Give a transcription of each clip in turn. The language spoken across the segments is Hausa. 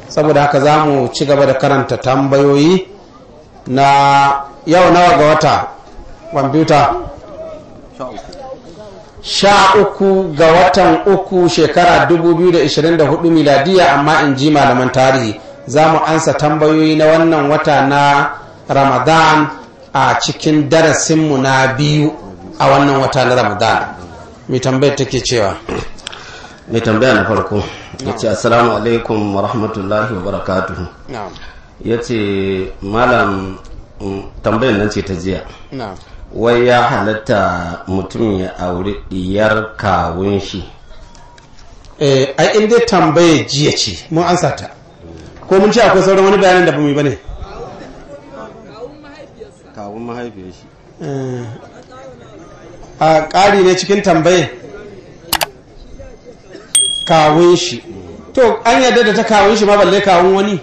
saboda haka za mu ci gaba da karanta tambayoyi na yau nawa ga wata kwamfuta sha uku ga watan uku shekara 2024 miladiya amma in ji malaman tarihi za mu ansa tambayoyi na wannan wata na ramadan a cikin darasinmu na biyu a wannan wata na ramadan mai tambayar take cewa mai tambaya na farko ya ce assalamu alaikum wa rahmatullahi wa barakatuhu ya ce malam tambayar nan ce ta jiya wai ya halatta mutum ya auri diyar kawun shi eh ai in dai tambaye jiya ce mun ansa ta ko mun ce akwai sauran wani bayanin da ba mu yi bane kawun mahaifiyar shi a ƙari ne cikin tambaye kawun shi to an yarda da ta kawun shi ma balle kawun wani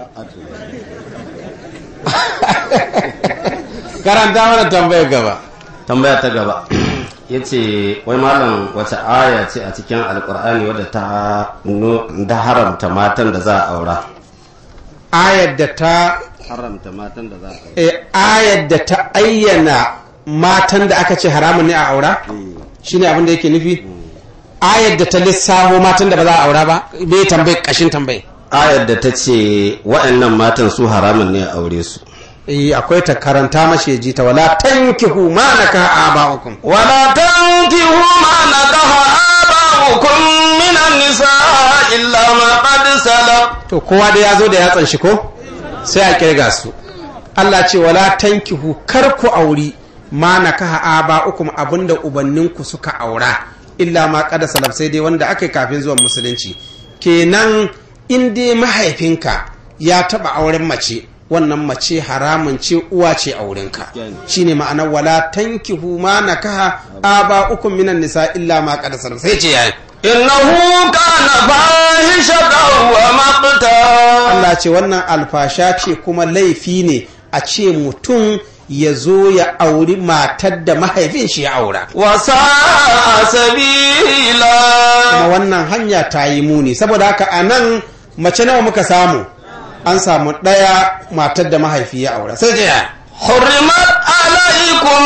karanta mana tambayar gaba tambaya ta gaba ya ce wai malam wata aya ce a cikin alkur'ani wadda ta da haramta matan da za a aura ayar da ta haramta matan da za a aura eh, ayar da ta ayyana matan da aka ce haramun ne a aura shine abin da yake nufi ayar da ta lissafo matan da ba za a aura ba bai tambayi kashin tambayi ayar da ta ce waɗannan matan su haramun ne a aure su eh akwai ta karanta mashi ji ta wala tankihu ma naka aba'ukum ولا تنكحوا ما نكح آباؤكم من النساء إلا ما قد سلف to kowa da ya zo da yatsan shi ko sai a kirga su Allah ce wala tankihu kar ku auri ma nakaha aba'ukum abinda ubanninku suka aura illa ma qad salaf sai dai wanda aka yi kafin zuwan musulunci kenan in dai mahaifinka ya taba auren mace wannan mace haramun ce uwa ce a wurinka shine ma'anar wala tankihu ma nakaha aba'ukum minan nisa illa ma qad salaf sai ce yayi إنه كان فاحشة ومقتا Allah ce wannan alfasha ce kuma laifi ne a ce mutum ya zo ya auri matar da mahaifin shi ya aura وساء سبيلا kuma wannan hanya ta yi muni saboda haka a nan mace nawa muka samu an samu ɗaya matar da mahaifi ya aura sai ya حرمت عليكم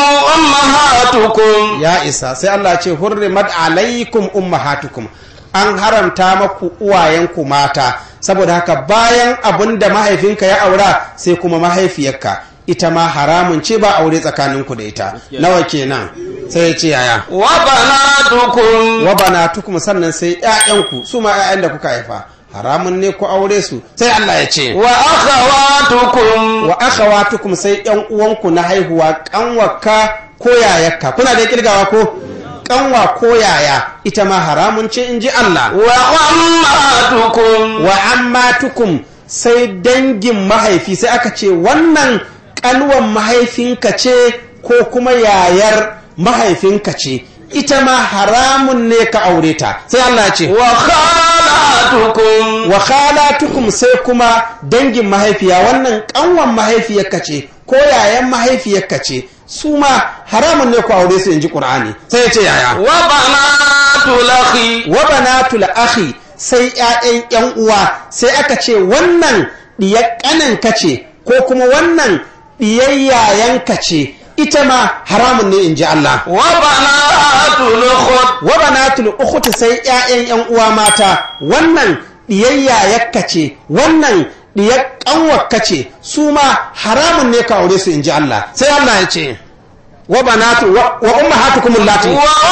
أمهاتكم ya isa sai Allah ce hurrimat alaikum ummahatukum an haramta maku uwayenku mata saboda haka bayan abin da mahaifinka ya aura sai kuma mahaifiyarka ita ma haramun ce ba aure tsakaninku da ita nawa kenan sai ya ce yaya وبناتكم wa banatukum sannan sai ƴaƴanku su ma ƴaƴan da kuka haifa haramun ne ku aure su sai Allah ya ce وأخواتكم wa akhawatukum sai ƴan uwanku na haihuwa kanwaka ko yayakka kuna da kirgawa ko kanwa ko yaya ita ma haramun ce in ji Allah وعماتكم wa ammatukum sai dangin mahaifi sai aka ce wannan kanwan mahaifinka ce ko kuma yayar mahaifinka ce ita ma haramun ne ka aure ta sai Allah ya ce وخالاتكم wa khalatukum sai kuma dangin mahaifiya wannan kanwan mahaifiyarka ce ko yayan mahaifiyarka ce su ma haramun ne ku aure su inji qur'ani sai ya ce yaya وبنات الأخ wa banatul akhi sai ƴaƴan ƴan uwa sai aka ce wannan diyar ƙaninka ce ko kuma wannan diyar yayanka ce ita ma haramun ne inji Allah وبنات الأخت wa banatul ukhti sai ƴaƴan ƴan uwa mata wannan diyayya yakka ce wannan diyar kanwarka ce su ma haramun ne ka aure su inji Allah sai Allah ya ce wa banatu wa wa ummahatukum allati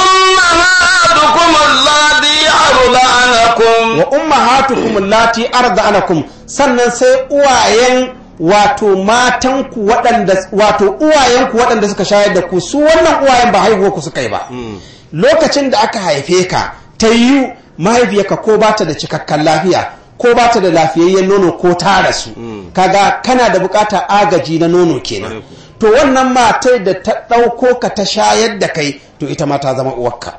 وأمهاتكم اللاتي أرضعنكم wa ummahatukum allati arda'anakum sannan sai uwayen wato matanku waɗanda wato uwayenku waɗanda suka shayar da ku su wannan uwayen ba haihuwa ku suka yi ba lokacin da aka haife ka ta yi mahaifiyarka ko ba ta da cikakken lafiya ko ba ta da lafiyayyen nono ko ta rasu kaga kana da bukatar agaji na nono kenan to wannan matar da ta ɗauko ka ta shayar da kai to ita ma ta zama uwarka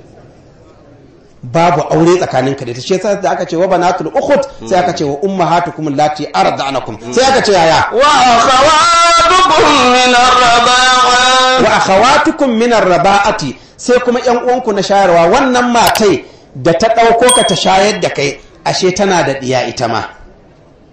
babu aure tsakanin ka da ita shi yasa da aka ce wa banatul ukhut sai aka ce wa ummahatukum allati arda'anakum sai aka ce yaya وأخواتكم من الرضاعة wa akhawatukum min arba'ati sai kuma yan uwanku na shayarwa wannan matai da ta ɗauko ka ta shayar da kai ashe tana da ɗiya ita ma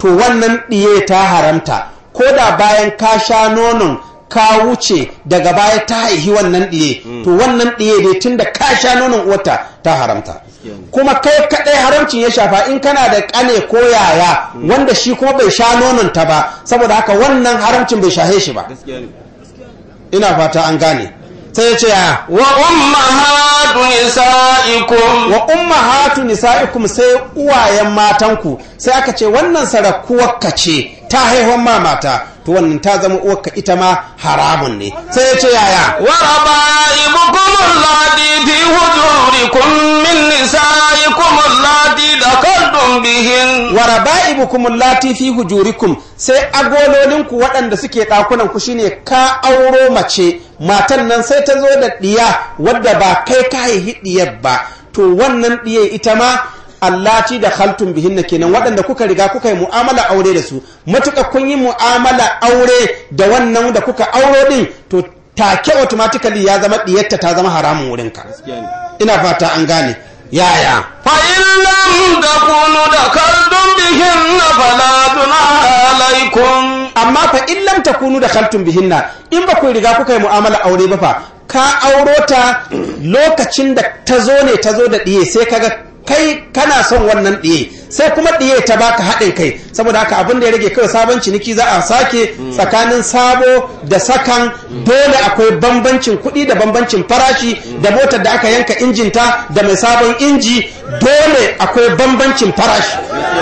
to wannan ɗiye ta haramta ko da bayan ka sha nonon ka wuce daga baya ta haihi wannan ɗiye to wannan ɗiye dai tun da ka sha nonon uwarta ta haramta kuma kai kaɗai haramcin ya shafa in kana da ƙane ko yaya wanda shi kuma bai sha nonon ta ba saboda haka wannan haramcin bai shahe shi ba ina fata an gane sai ya ce ya wa ummahatu nisaikum wa ummahatu nisaikum sai uwayen matanku sai aka ce wannan sarakuwarka ce ta haihuwan ma mata to wannan ta zama uwarka ita ma haramun ne sai ya ce yaya wa rabaibukum allati fi hujurikum min nisaikum allati dakaltum bihin wa raba'ibukum allati fi hujurikum sai agololinku waɗanda suke ɗakunan ku shine ka auro mace matan nan sai ta zo da ɗiya wadda ba kai ka haihi ɗiyar ba to wannan ɗiya ita ma allati da khaltum bihinna kenan waɗanda kuka riga kuka yi mu'amala aure da su matuƙa kun yi mu'amala aure da wannan da kuka auro din to take automatically ya zama ɗiyarta ta zama haramun wurinka ina fata an gane yaya فإن لم تكونوا دخلتم بهن فلا جناح عليكم amma fa in lam takunu da khaltum bihinna in ba ku riga kuka yi mu'amala aure ba fa ka auro ta lokacin da ta zo ne ta zo da ɗiye sai kaga kai kana son wannan ɗiye sai kuma ɗiye ta baka haɗin kai saboda haka abin da ya rage kawai sabon ciniki za a sake tsakanin sabo da sakan dole akwai bambancin kuɗi da bambancin farashi da motar da aka yanka injinta da mai sabon inji dole akwai bambancin farashi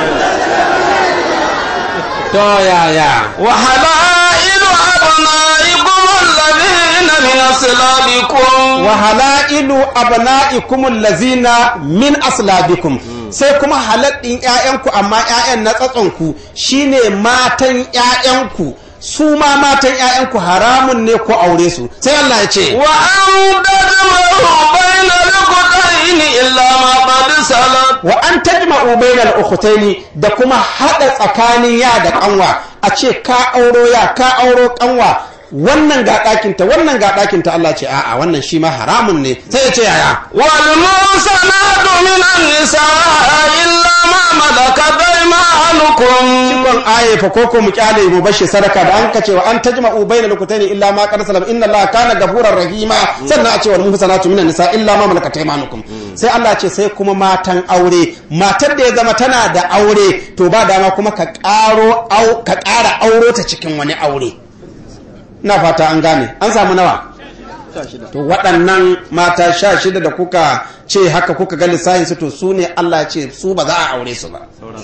to yaya وحلائل أبنائكم الذين من أصلابكم wa halailu abna'ikum allazina min aslabikum sai kuma haladdin ƴaƴanku amma ƴaƴan na tsatsonku shine matan ƴaƴanku su ma matan ƴaƴanku haramun ne ko aure su sai Allah ya ce وأن تجمعوا بين الأختين إلا ما قد سلف wa an tajma'u bainal ukhtaini da kuma hada tsakanin ya da kanwa a ce ka auro ya ka auro kanwa wannan ga ɗakinta wannan ga ɗakinta Allah ce a'a wannan shi ma haramun ne sai ya ce yaya والمحصنات من النساء إلا ما ملكت أيمانكم cikon aye fa koko mu kyale mu bashi sadaka da an ka cewa an tajma'u bayna lukutaini illa ma qad salam inna allaha kana gafurar rahima sannan a cewa muhsanatu minan nisa illa ma malakat aymanukum sai Allah ce sai kuma matan aure matar da ya zama tana da aure to ba dama kuma ka karo au ka ƙara auro ta cikin wani aure ina fata an gane an samu nawa to waɗannan mata sha shida da kuka ce haka kuka ga lissahin su to su ne Allah ya ce su ba za a aure su ba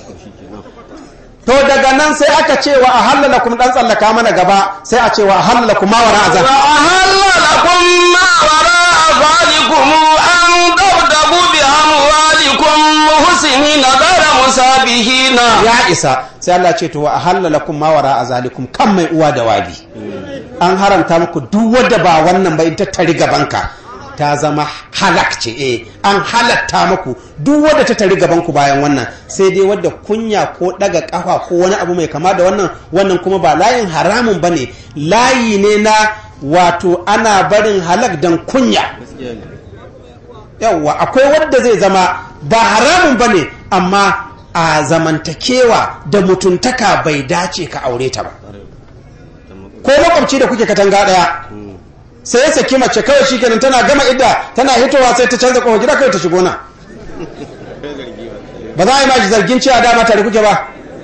to daga nan sai aka ce wa a halala kuma dan tsallaka mana gaba sai a ce wa a halala kuma wara azab وأهل لكم ما وراء ذلكم أن تبتغوا بأموالكم محسنين غير مسابحين ya isa sai Allah ce to wa a halala kuma wara azalikum kan mai uwa da wabi an haramta muku duk wadda ba wannan ba in ta tari gabanka ta zama halak ce eh an halatta muku duk wadda ta tari gabanku bayan wannan sai dai wadda kunya ko daga kafa ko wani abu mai kama da wannan wannan kuma ba layin haramun bane layi ne na wato ana barin halak dan kunya yawwa akwai wadda zai zama ba haramun ba ne amma a zamantakewa da mutuntaka bai dace ka aure ta ba ko makwabci da kuke katanga daya sai ya saki mace kawai shi kenan tana gama idda tana hitowa sai ta canza kofa gida kawai ta shigo na ba za a yi mashi zargin cewa dama tare kuke ba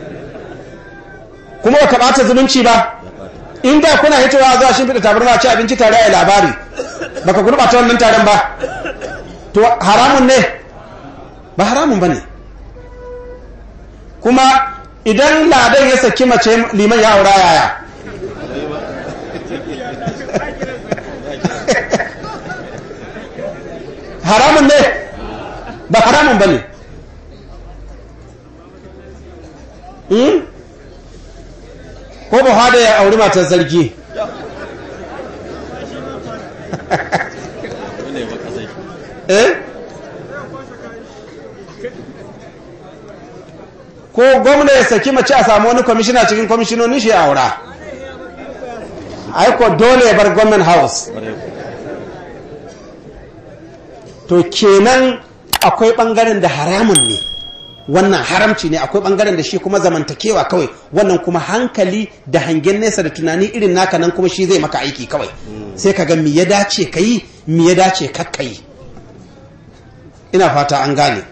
kuma ba ka ɓata zumunci ba in da kuna hitowa zuwa shi fita tabarma ci abinci tare a labari baka gurɓata wannan taron ba to haramun ne ba haramun ba ne kuma idan ladan ya saki mace liman ya aura yaya haramun ne ba haramun ba ne ko ba da ya auri matar sarki eh ko gwamna ya saki mace a samu wani kwamishina cikin kwamishinonin shi a aura aiko dole ya bar government house to kenan akwai bangaren da haramun ne wannan haramci ne akwai bangaren da shi kuma zamantakewa kawai wannan kuma hankali da hangen nesa da tunani irin naka nan kuma shi zai maka aiki kawai sai ka ga me ya dace ka yi me ya dace kakka yi ina fata an gane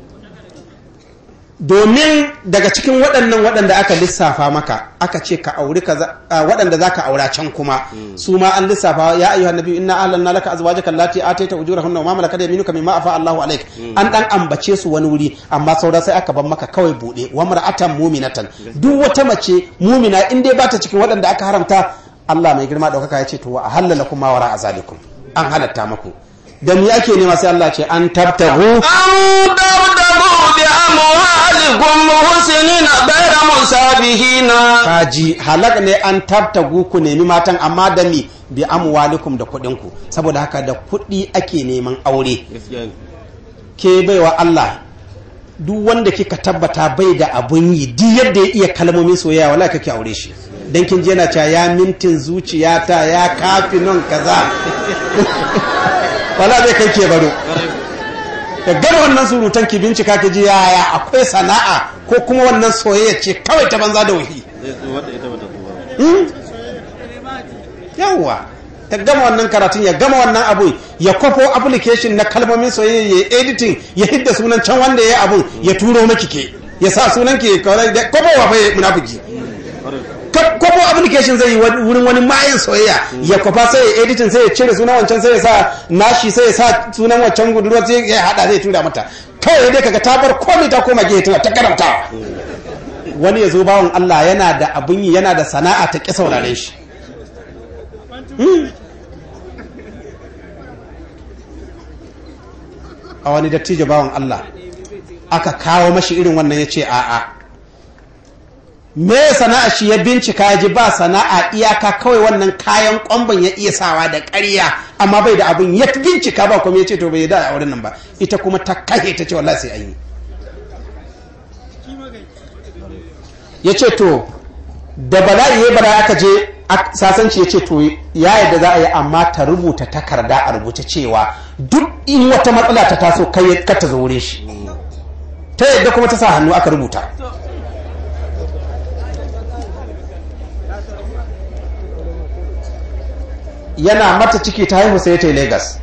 domin daga cikin waɗannan waɗanda aka lissafa maka aka ce ka auri waɗanda za ka aura can kuma su ma an lissafa ya ayyuhan nabi inna ahlanna laka azwajaka allati ataita ujurahunna wa ma malakat yaminuka mimma afa Allahu alaik an dan ambace su wani wuri amma saura sai aka bar maka kawai bude wa mar'atan mu'minatan duk wata mace mu'mina in dai bata cikin waɗanda aka haramta Allah mai girma daukaka ya ce to wa ahalla lakum ma wara azalikum an halatta maku da me ake nema sai Allah ce an tabtahu an tabtahu bi amwalikum muhsinina ghayra musabihina kaji halak ne an tabtagu ku nemi matan amma da mi bi amwalikum da kuɗin ku saboda haka da kuɗi ake neman aure ke baiwa Allah duk wanda kika tabbata bai da abun yi duk yadda ya iya kalmomin soyayya wala kake aure shi dan kin je yana cewa ya mintin zuciyata ya kafi non kaza wala zai kai ke baro da gama wannan surutan ki bincika ki ji yaya akwai sana'a ko kuma wannan soyayya ce kawai ta banza da wahi yawwa ta gama wannan karatun ya gama wannan abu ya kwafo application na kalmomin soyayya ya editing ya hidda sunan can wanda ya yi abun ya turo maki ke ya sa sunan ki kawai da kwafo wa bai munafiki kwafo application zai yi wurin wani mayin soyayya ya kwafa sai ya editing sai ya cire sunan wancan sai ya sa nashi sai ya sa sunan wancan gudurwa sai ya hada zai tura mata kawai dai kaga ta bar komai ta koma gehe tana ta karantawa wani ya zo bawan Allah yana da abin yi yana da sana'a ta ƙi saurare shi a wani dattijo bawan Allah aka kawo mashi irin wannan ya ce a'a me sana'a shi ya bincika ya ji ba sana'a iyaka kawai wannan kayan kwamban ya iya sawa da ƙarya amma bai da abin ya bincika ba kuma ya ce to bai da a wurin nan ba ita kuma ta kahe ta ce wallahi sai an yi ya ce to da bala'i ya bala aka je sasanci ya ce to ya yadda za a yi amma ta rubuta takarda a rubuce cewa duk in wata matsala ta taso kai ka ta zo wurin shi ta yadda kuma ta sa hannu aka rubuta yana mata ciki ta haihu sai ta yi Legas.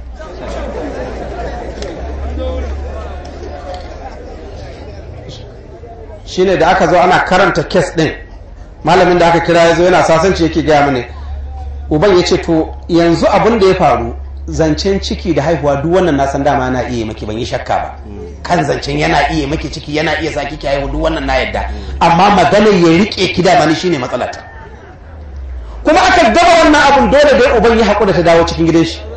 shine da aka zo ana karanta kes din malamin da aka kira ya zo yana sasanci yake gaya mani uban ya ce to yanzu abin da ya faru zancen ciki da haihuwa duk wannan nasan dama na iya maki ban yi shakka ba kan zancen yana iya maki ciki yana iya sa kiki haihu duk wannan na yadda amma maganar ya rike ki da mani shine matsalata kuma aka gaba wannan abun dole dai uban ya haƙura ta dawo cikin gidan shi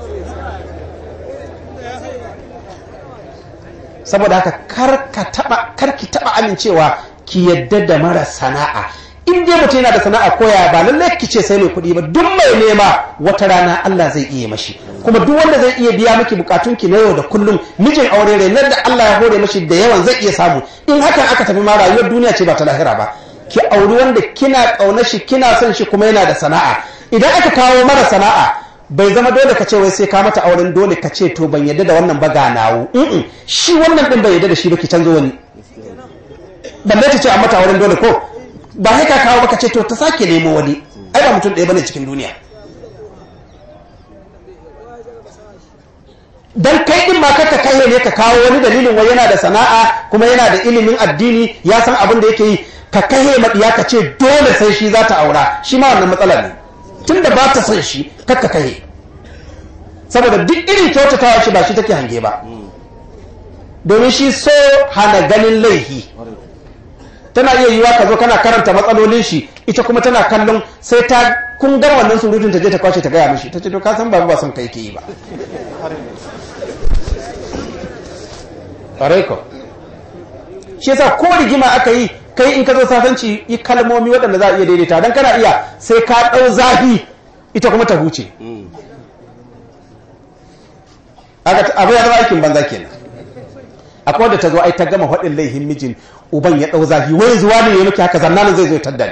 saboda haka kar ki taba amincewa ki yadda da mara sana'a in dai mutum yana da sana'a koya ba lallai ki ce sai mai kuɗi ba duk mai nema wata rana Allah zai iya mashi kuma duk wanda zai iya biya miki bukatun ki na yau da kullum mijin aure ne nan da Allah ya hore mashi da yawan zai iya samu in hakan aka tafi ma rayuwar duniya ce ba ta lahira ba ki auri wanda kina ƙaunar shi kina son shi kuma yana da sana'a idan aka kawo mara sana'a bai zama dole ka ce wai sai ka mata auren dole ka ce to ban yadda da wannan ba ga nawo shi wannan din bai yadda da shi ba ki canzo wani balle ta ce a mata auren dole ko ba sai ka kawo ba ka ce to ta sake nemo wani ai ba mutum ɗaya bane cikin duniya dan kai din ma kaka kai ne ka kawo wani dalilin wai yana da sana'a kuma yana da ilimin addini ya san abin da yake yi ka kai maɗiya ka ce dole sai shi za ta aura shi ma wannan matsala ne tun da ba ta son shi kakka kai saboda duk irin kyautatawa shi ba shi take hange ba domin shi so hana ganin laihi tana iya yiwa ka zo kana karanta matsalolin shi ita kuma tana kallon sai ta kun gar wannan surutun ta je ta kwace ta gaya mishi ta ce to ka san babu ba son kai ke yi ba ko shi yasa ko rigima aka yi kai in ka zo sasanci yi kalmomi waɗanda za a iya daidaita don kana iya sai ka ɗau zafi ita kuma ta huce abu ya zama aikin banza kenan akwai wadda ta zo ai ta gama faɗin laihin mijin uban ya ɗau zafi wai zuwa ne ya miki haka zannanin zai zo ya tadda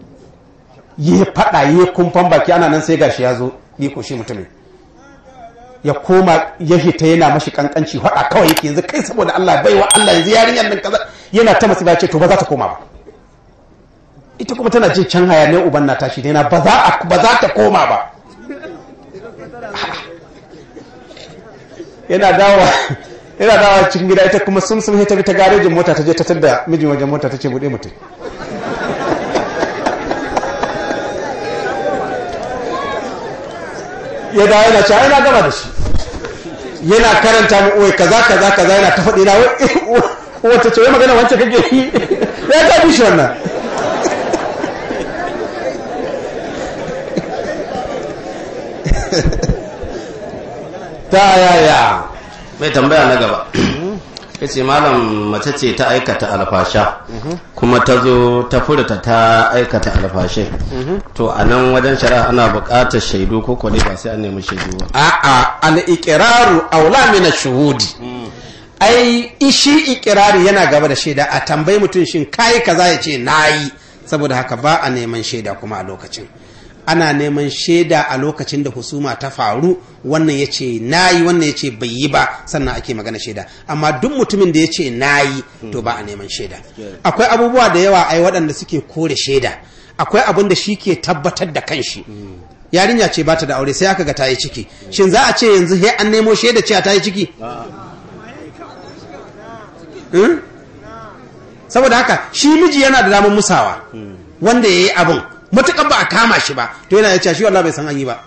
ni ya faɗa ya kumfan baki ana nan sai gashi ya zo yi ko shi mutumin ya koma ya hita yana mashi kankanci hada kawai yake yanzu kai saboda Allah baiwa Allah yanzu yarinyar nan kaza yana ta masu ce to ba za ta koma ba ita kuma tana jin can hayaniyar uban na tashi yana ba za ba za ta koma ba yana dawa yana dawa cikin gida ita kuma sun sun ta bi ta garejin mota ta je ta tada mijin wajen mota ta ce bude mutum ya dawo yana cewa ina gama da shi yana karanta mu oi kaza kaza kaza yana ta faɗi na wata ce wai magana wancan kake yi ya ta bi shi wannan ta yaya mai tambaya na gaba ya ce malam mace ce ta aikata alfasha kuma ta zo ta furta ta aikata alfashe to a nan wajen shari'a ana buƙatar shaidu ko kwale ba sai an nemi shaidu ba a'a al-iqraru aula min ash-shuhudi ai ishi iqrari yana gaba da shaida a tambayi mutum shin kai kaza ya ce nayi saboda haka ba a neman shaida kuma a lokacin ana neman shaida a lokacin da husuma ta faru wannan ya ce nayi wannan ya ce bai yi ba sannan ake magana shaida amma duk mutumin da ya ce nayi to ba a neman shaida akwai abubuwa da yawa ai waɗanda suke kore shaida akwai abin da shi ke tabbatar da kanshi yarinya ce ba ta da aure sai aka ga ta yi ciki shin za a ce yanzu he an nemo shaida cewa ta yi ciki saboda haka shi miji yana da damar musawa wanda ya yi abin matuƙar ba a kama shi ba to yana ya ce shi wallah bai san an yi ba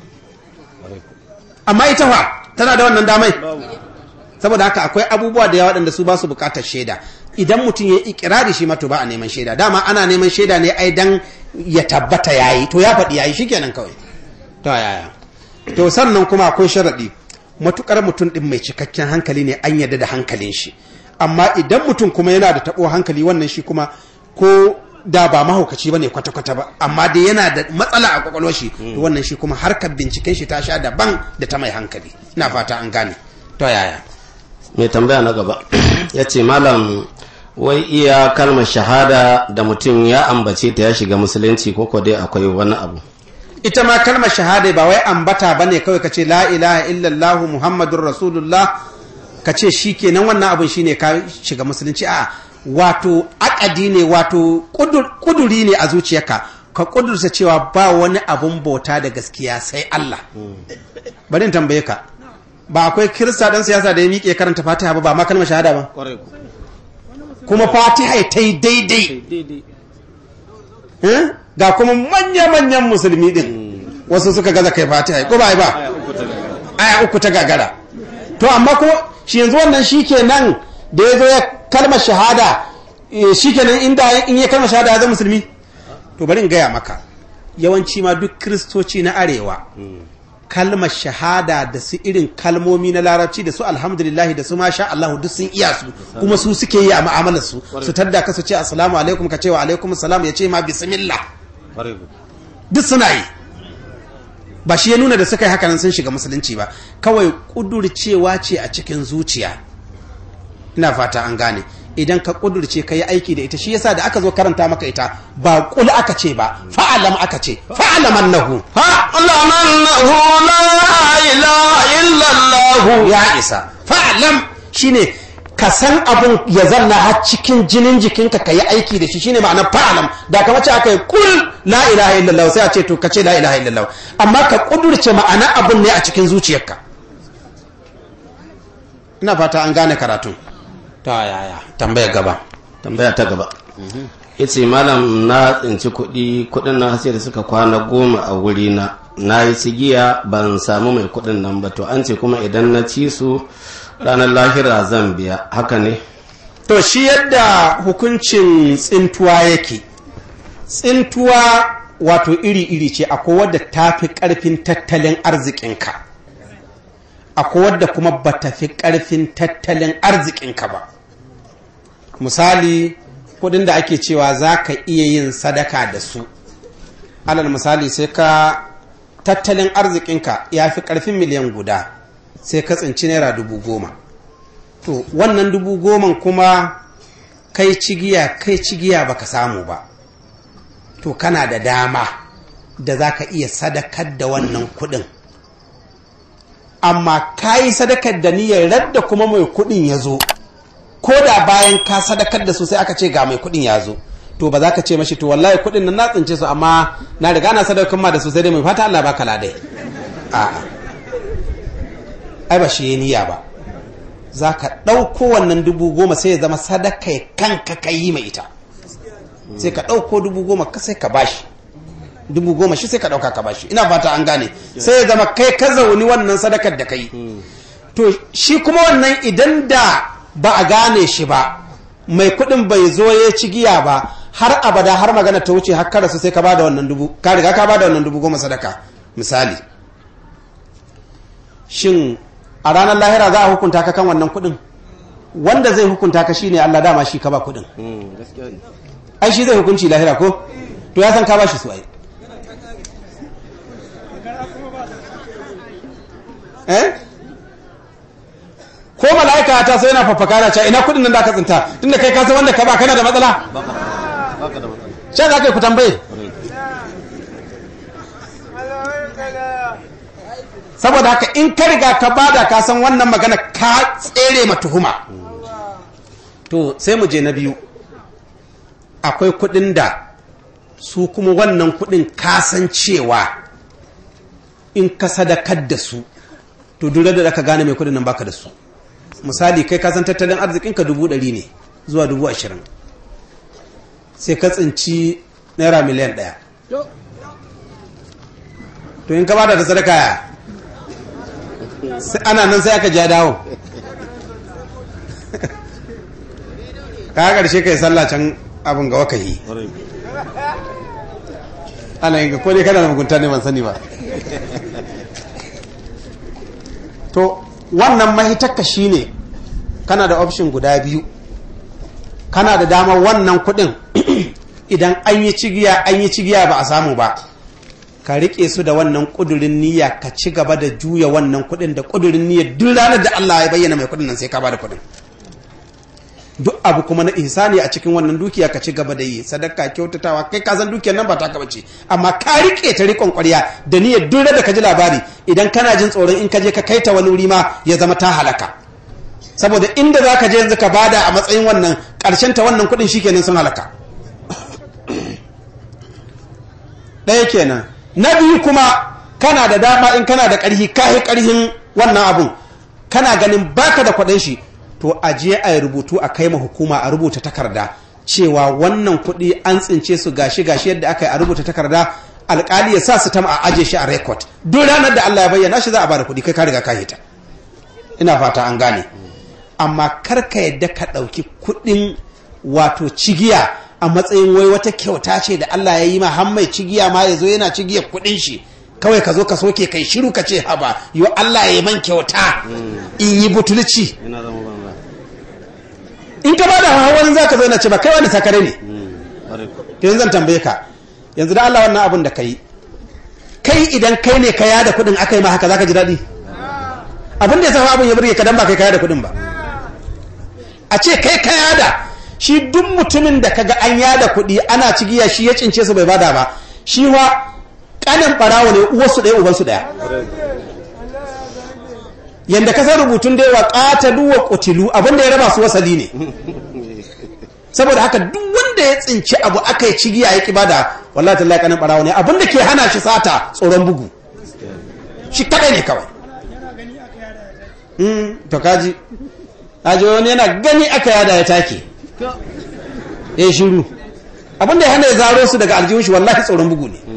amma ita fa tana da wannan damai saboda haka akwai abubuwa da yawa waɗanda su ba su buƙatar shaida idan mutum ya ikirari shi mato ba a neman shaida dama ana neman shaida ne ai dan ya tabbata yayi to ya faɗi yayi shikenan kawai to yaya to sannan kuma akwai sharaɗi matukar mutum ɗin mai cikakken hankali ne an yarda da hankalin shi amma idan mutum kuma yana da taɓo hankali wannan shi kuma ko da ba mahaukaci ba ne kwata-kwata ba amma dai yana da matsala a kwakwalwar shi to wannan shi kuma harkar binciken shi ta sha daban da ta mai hankali ina fata an gane to yaya mai tambaya na gaba ya ce malam wai iya kalmar shahada da mutum ya ambace ta ya shiga musulunci ko ko dai akwai wani abu ita ma kalmar shahada ba wai ambata ba ne kawai ka ce la ilaha illallah muhammadun rasulullah ka ce shi kenan wannan abin shine ka shiga musulunci a wato akadi ne wato kuduri ne a zuciyarka ka kudurta cewa ba wani abun bauta da gaskiya sai Allah bari in tambaye ka ba akwai kirista dan siyasa da ya miƙe karanta fatiha ba ba ma kalmar shahada ba kuma fatiha ta yi daidai ga kuma manya-manyan musulmi din wasu suka gaza kai fatiha ko ba ba aya uku ta gagara to amma ko shi yanzu wannan shi nan da ya zo ya kalmar shahada shi kenan inda in ya kalmar shahada ya zama musulmi to bari in gaya maka yawanci ma duk kiristoci na arewa kalmar shahada da su irin kalmomi na larabci da su alhamdulillahi da su masha Allah duk sun iya su kuma su suke yi a ma'amalar su su tadda ka su ce assalamu alaikum ka ce wa alaikum salam ya ce ma bismillah duk suna yi ba shi ya nuna da suka yi hakanan sun shiga musulunci ba kawai kudurcewa ce a cikin zuciya ina fata an gane idan ka kudurce ka yi aiki da ita shi yasa da aka zo karanta maka ita ba kul aka ce ba fa'alam aka ce fa'alam annahu fa'alam annahu la ilaha illallah ya isa fa'alam shine ka san abun ya zanna har cikin jinin jikinka ka yi aiki da shi shine ma'anar fa'alam da kamar ce aka yi kul la ilaha illallah sai a ce to ka ce la ilaha illallah amma ka kudurce ma'ana abun ne a cikin zuciyarka ina fata an gane karatun ta yaya tambaya gaba tambaya ta gaba yace malam na tsinci kuɗi kuɗin na sai da suka kwana goma a wuri na na yi sigiya ban samu mai kuɗin nan ba to an ce kuma idan na ci su ranar lahira zan biya haka ne to shi yadda hukuncin tsintuwa yake tsintuwa wato iri-iri ce akwai wadda ta fi ƙarfin tattalin arzikinka akwai wadda kuma ba ta fi ƙarfin tattalin arzikinka ba misali kudin da ake cewa za ka iya yin sadaka da su alal misali sai ka tattalin arzikinka ya fi ƙarfin miliyan guda sai ka tsinci naira dubu goma to wannan dubu goman kuma kai cigiya kai cigiya baka samu ba to kana da dama da za ka iya sadakar da wannan kudin amma ka yi sadakar da niyyar radda kuma mai kuɗin ya zo ko da bayan ka sadakar da su sai aka ce ga mai kuɗin ya zo to ba za ka ce mashi to wallahi kuɗin nan na tsince su amma na riga na sadakar ma da su sai dai mai fata Allah baka ladai a'a ai ba shi ya niyya ba za ka ɗauko wannan dubu goma sai ya zama sadaka kanka ka yi mai ita sai ka ɗauko dubu goma ka sai ka bashi dubu goma shi sai ka ɗauka ka bashi ina fata an gane sai ya zama kai ka zauni wannan sadakar da ka yi to shi kuma wannan idan da ba a gane shi ba mai kuɗin bai zo ya ci giya ba har abada har magana ta wuce har karasu sai ka bada wannan dubu ka riga ka bada wannan dubu goma sadaka misali shin a ranar lahira za a hukunta ka kan wannan kuɗin wanda zai hukunta ka shine Allah dama shi ka ba kuɗin ai shi zai hukunci lahira ko to ya san ka ba shi su ai eh ko mala'ika ta sai yana fafaka na cewa ina kudin nan da ka tsinta tunda kai ka san wanda ka ba kana da matsala sha za ka yi ku tambaye saboda haka in ka riga ka bada ka san wannan magana ka tsere ma tuhuma to sai mu je na biyu akwai kudin da su kuma wannan kudin kasancewa in ka sadakar da su to duk da ka gane mai kudin nan baka da su misali kai kasan tattalin arzikinka dubu ɗari ne zuwa dubu ashirin sai ka tsinci naira miliyan ɗaya to in ka bada da sadaka ya ana nan sai aka ja dawo ka ƙarshe ka yi sallah can abin ga wakayi ana yin ko ne kana da mugunta ne ban sani ba to wannan mahitakka shine kana da option guda biyu kana da damar wannan kudin idan an yi cigiya an yi cigiya ba a samu ba ka rike su da wannan kudurin niyya ka ci gaba da juya wannan kudin da kudurin niyya duk ranar da Allah ya bayyana mai kudin nan sai ka bada kudin duk abu kuma na ihsani a cikin wannan dukiya ka ci gaba da yi sadaka kyautatawa kai ka san dukiyar nan ba ta ka bace amma ka rike ta rikon ƙwarya da niyyar duk da ka ji labari idan kana jin tsoron in ka je ka kai ta wani wuri ma ya zama ta halaka saboda inda za ka je yanzu ka bada a matsayin wannan ƙarshen ta wannan kuɗin shikenan sun halaka ɗaya kenan na biyu kuma kana da dama in kana da ƙarfi ka yi ƙarfin wannan abun kana ganin baka da kwaɗin shi to a je a yi rubutu a kai ma hukuma a rubuta takarda cewa wannan kuɗi an tsince su gashi gashi yadda aka yi a rubuta takarda alƙali ya sa su tam a aje shi a rekod duk ranar da Allah ya bayyana shi za a bada kuɗi kai ka riga ka hita ina fata an gane amma kar ka yadda ka ɗauki kuɗin wato cigiya a matsayin wai wata kyauta ce da Allah ya yi ma har mai cigiya ma ya zo yana cigiya kuɗin shi kawai ka zo ka soke kai shiru ka ce haba yo Allah ya yi man kyauta in yi butulci in ka ba da hawan za ka zo na ce ba kai wani sakare ne yanzu zan tambaye ka yanzu da Allah wannan abin da ka yi kai idan kai ne ka yada kuɗin aka yi ma haka za ka ji daɗi abin da ya sa abin ya burge ka dan ba kai ka yada kuɗin ba a ce kai ka yada shi duk mutumin da kaga an yada kuɗi ana cigiya shi ya cince su bai bada ba shi wa kanin barawo ne uwarsu ɗaya ubansu ɗaya yanda ka san rubutun da yawa ƙatalu wa ƙutilu abinda ya raba su wasali ne saboda haka duk wanda ya tsinci abu aka yi cigiya ya bada wallahi tallahi kanin barawo ne abinda ke hana shi sata tsoron bugu shi kadai ne kawai to kaji kaji wani yana gani aka yada ya take ya shiru abinda ya hana ya zaro su daga aljihun shi wallahi tsoron bugu ne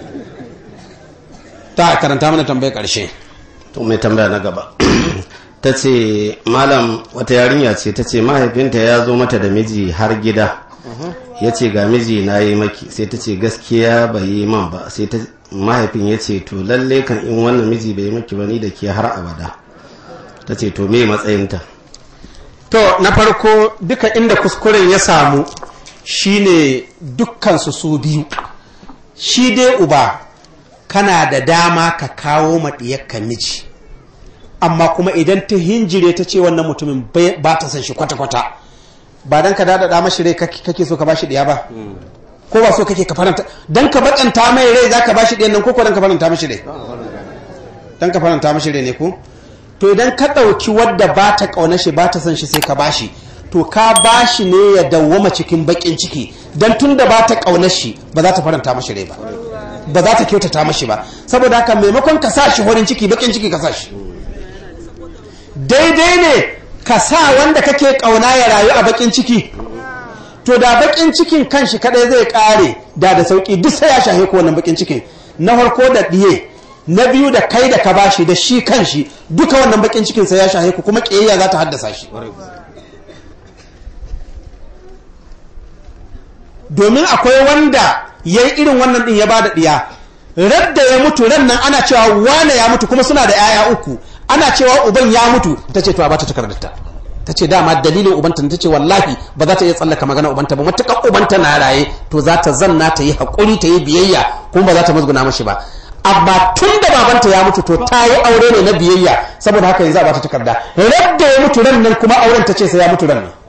ta karanta mana tambayar karshe to mai tambaya na gaba ta ce malam wata yarinya ce ta ce mahaifinta ya zo mata da miji har gida ya ce ga miji na yi maki sai ta ce gaskiya bai yi man ba sai ta mahaifin ya ce to lalle kan in wannan miji bai yi maki ba ni da ke har abada ta ce to me matsayinta to na farko duka inda kuskuren ya samu shine dukkansu su biyu shi dai uba kana da dama ka kawo maɗiyarka miji amma kuma idan ta hinjire ta ce wannan mutumin ba ta san shi kwata-kwata ba don ka daɗaɗa mashi rai kake so ka ba shi ɗiya ba ko ba so kake ka faranta don ka baƙanta mai rai za ka ba shi ɗiyan nan ko ko don ka faranta mashi rai don ka faranta mashi rai ne ko to idan ka ɗauki wadda ba ta ƙauna shi ba ta son shi sai ka bashi to ka bashi ne ya dawwama cikin baƙin ciki don tun da ba ta ƙauna shi ba za ta faranta mashi rai ba ba za ta kyautata mashi ba saboda haka maimakon ka sa shi horin ciki baƙin ciki ka sa shi daidai ne ka sa wanda kake ƙauna ya rayu a baƙin ciki to da baƙin cikin kanshi kadai zai ƙare da da sauƙi duk sai ya shahe ko wannan baƙin cikin na farko da ɗiye na biyu da kai da ka bashi da shi kan shi duka wannan bakin cikin sai ya shahe ku kuma kiyayya za ta haddasa shi domin akwai wanda ya yi irin wannan din ya ba da ɗiya radda ya mutu ran nan ana cewa wane ya mutu kuma suna da 'ya'ya uku ana cewa uban ya mutu ta ce to a bata takardarta ta ce dama dalilin ubanta ta ce wallahi ba za ta iya tsallaka magana ubanta ba matuƙar ubanta na raye to za ta zanna ta yi haƙuri ta yi biyayya kuma ba za ta musguna mashi ba amma tun da babanta ya mutu to ta yi aure ne na biyayya saboda haka yanzu a bata takarda radda ya mutu ran nan kuma auren ta ce sai ya mutu ran nan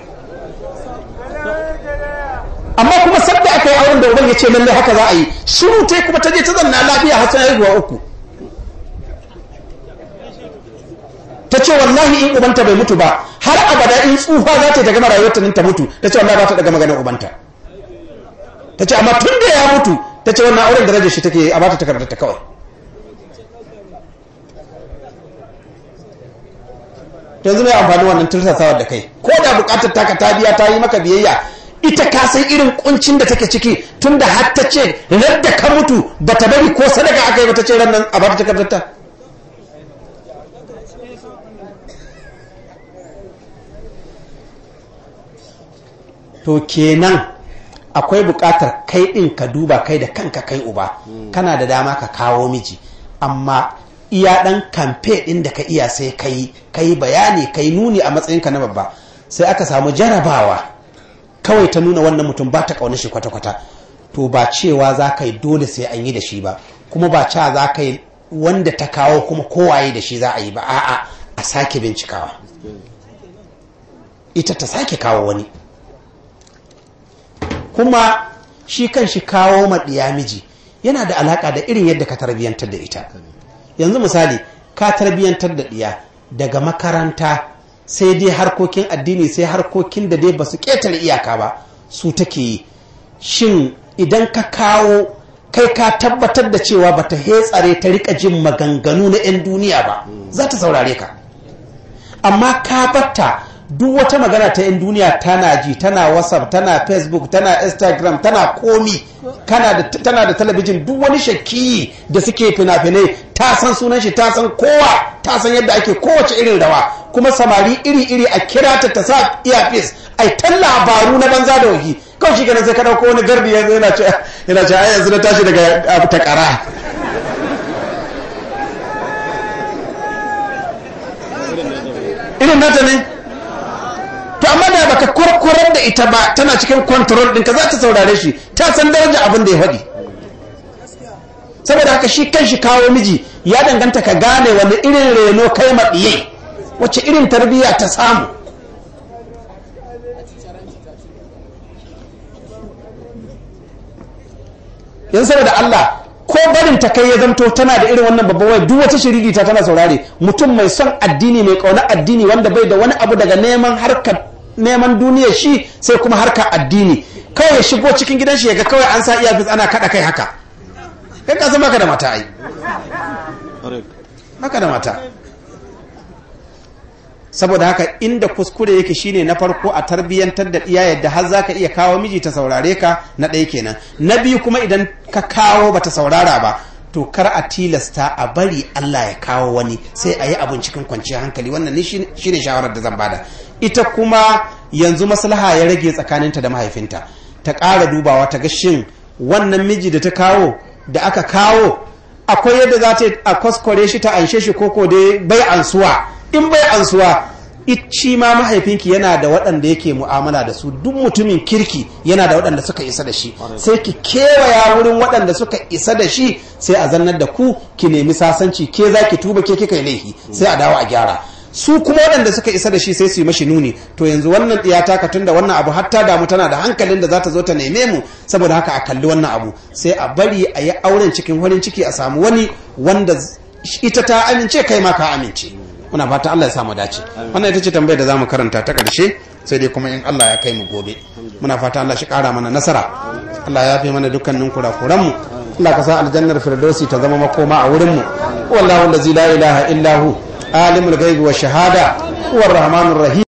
amma kuma sabda aka yi auren da uban ya ce lallai haka za a yi shiru ta kuma ta je ta zanna lafiya har sai haihuwa uku ta ce wallahi in ubanta bai mutu ba har abada in tsufa za ta gama rayuwarta nan ta mutu ta ce wallahi ba ta daga maganar ubanta ta ce amma tun da ya mutu ta ce wannan auren darajar shi take a bata takardar ta kawai yanzu mai amfani wannan tursasawar da kai ko da bukatar taka ta biya ta yi maka biyayya ita ka san irin kuncin da take ciki tun da har ta ce radda ka mutu ba ta bari ko sadaka aka yi ba ta ce rannan a bata takardar ta to kenan akwai buƙatar kai ɗin ka duba kai da kanka kai uba kana da dama ka kawo miji amma iya ɗan kamfe ɗin da ka iya sai kai kai bayani kai nuni a matsayinka na babba sai aka samu jarabawa kawai ta nuna wannan mutum ba ta ƙaunar shi kwata-kwata to ba cewa za ka yi dole sai an yi da shi ba kuma ba cewa za ka yi wanda ta kawo kuma kowaye da shi za a yi ba a'a a sake bincikawa ita ta sake kawo wani kuma shi kan shi kawo maɗiya miji yana da alaƙa da irin yadda ka tarbiyyantar da ita yanzu misali ka tarbiyyantar da ɗiya daga makaranta sai dai harkokin addini sai harkokin da dai ba su ƙetare iyaka ba su take yi shin idan ka kawo kai ka tabbatar da cewa ba ta hetsare ta rika jin maganganu na 'yan duniya ba za ta saurare ka amma ka batta duk wata magana ta 'yan duniya tana ji tana whatsapp tana facebook tana instagram tana komi tana da talabijin duk wani shakki da suke fina-finai ta san sunan shi ta san kowa ta san yadda ake kowace irin rawa kuma samari iri-iri a kira ta ta sa earpiece ai ta labaru na banza da wahi kawai shi ganin sai ka dauko wani garbi yanzu yana ce yana ce yanzu na tashi daga takara irin nata ne to amma da baka kurkurar da ita ba tana cikin control ɗinka za ta saurare shi ta san daraja abin da ya faɗi saboda haka shi kan shi kawo miji ya danganta ka gane wani irin reno kai maɗiye wacce irin tarbiyya ta samu yan saboda Allah ko barin ta kai ya zamto tana da irin wannan babban waya duk wata shiriri ta tana saurare mutum mai son addini mai kauna addini wanda bai da wani abu daga neman harkar neman duniya shi sai kuma harkar addini kawai ya shigo cikin gidan shi yaga kawai an sa iyafis ana kada kai haka kai ka san baka da mata ai baka da mata saboda haka inda kuskure yake shine na farko a tarbiyyantar da iya yadda har zaka iya kawo miji ta saurare ka na ɗaya kenan na biyu kuma idan ka kawo bata saurara ba to kar a tilasta a bari Allah ya kawo wani sai a yi abin cikin kwanciyar hankali wannan ne shine shawarar da zan bada ita kuma yanzu maslaha ya rage tsakaninta da mahaifinta ta ƙara dubawa ta ga shin wannan miji da ta kawo da aka kawo akwai yadda za ta a kwaskware shi ta anshe shi koko dai bai ansuwa in bai ansuwa shi ma mahaifinki yana da waɗanda yake mu'amala da su duk mutumin kirki yana da waɗanda suka isa da shi sai ki kewaya wurin waɗanda suka isa da shi sai a zannar da ku ki nemi sasanci ke za ki tuba ke kika yi laifi sai a dawo a gyara su kuma waɗanda suka isa da shi sai su yi mashi nuni to yanzu wannan ɗiyata ka tunda wannan abu hatta damu tana da hankalin da za ta zo ta neme mu saboda haka a kalli wannan abu sai a bari a yi auren cikin farin ciki a samu wani wanda ita ta amince kai ma ka amince muna fata Allah ya samu dace wannan ita ce tambayar da zamu karanta ta karshe sai dai kuma in Allah ya kai mu gobe muna fata Allah shi kara mana nasara Allah ya fi mana dukkanin kurakuran mu Allah ka sa aljannar firdausi ta zama makoma a wurin mu wallahu allazi la ilaha illa hu alimul ghaibi wa shahada huwa rahmanur rahim